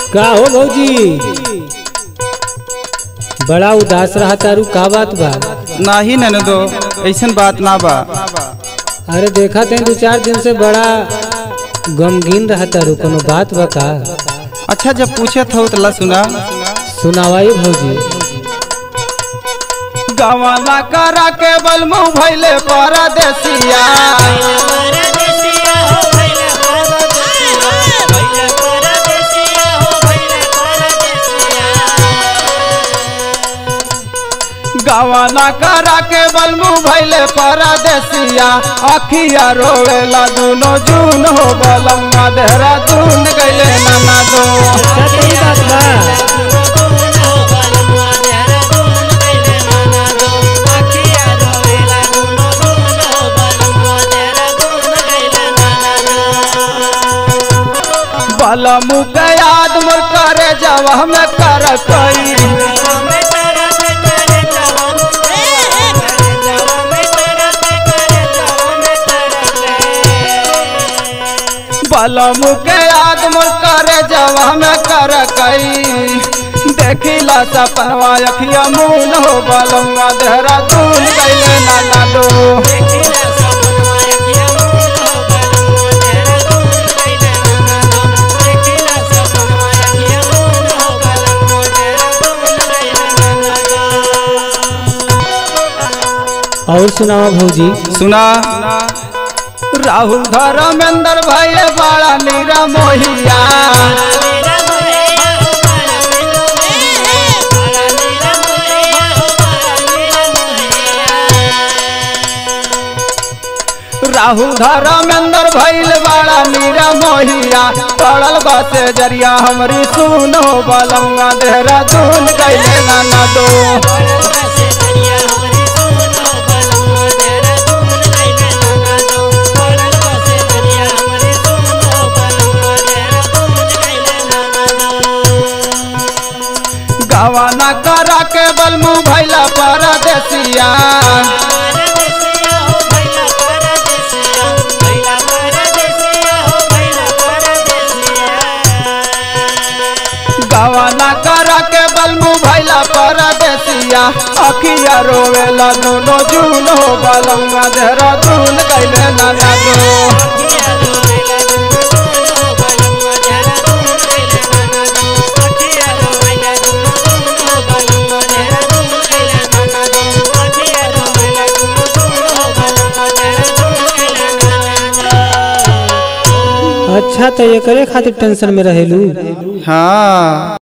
का हो भौजी बड़ा उदास रहा तारू का बात बा नाही ननदो ऐसन बात ना बा अरे देखा ते दो चार दिन से बड़ा गमगीन रहा तारू कोनो बात बा का अच्छा जब पूछत हो तो ला सुना सुनावाई भौजी गवाना करा के बलमु भैले परदेसिया गवाना करा के बलमु भैले परदेसिया अखिया रोवेला दुनो जून हो बलम्मा देहरा दून गैले नाना दो अच्छा तो ई बात बा बलमु के याद मोर करे जब हम कर कई बलमु के याद मोर करे जब हम कर कई देखिला सपनवा अखिया मून हो बलम्मा देहरा दून गैले नाना दो और सुनावा भौजी सुना राहुल धर्मेंद्र भाई बड़ा नीरा मोहिया राहुल धर्मेंद्र भैल बड़ा नीरा मोहिया पड़ल बसे जरिया हमरी सुनो बलंगा देहरा दून गैले नाना दो गवाना करा के बलमु भैला परदेसिया गवाना करा के बलमु भैला परदेसिया अखिया रोवेला दोनों जून हो बलंगा देहरा दून गैले नाना दो अच्छा तो एकरे खातिर टेंशन में रहेलू हाँ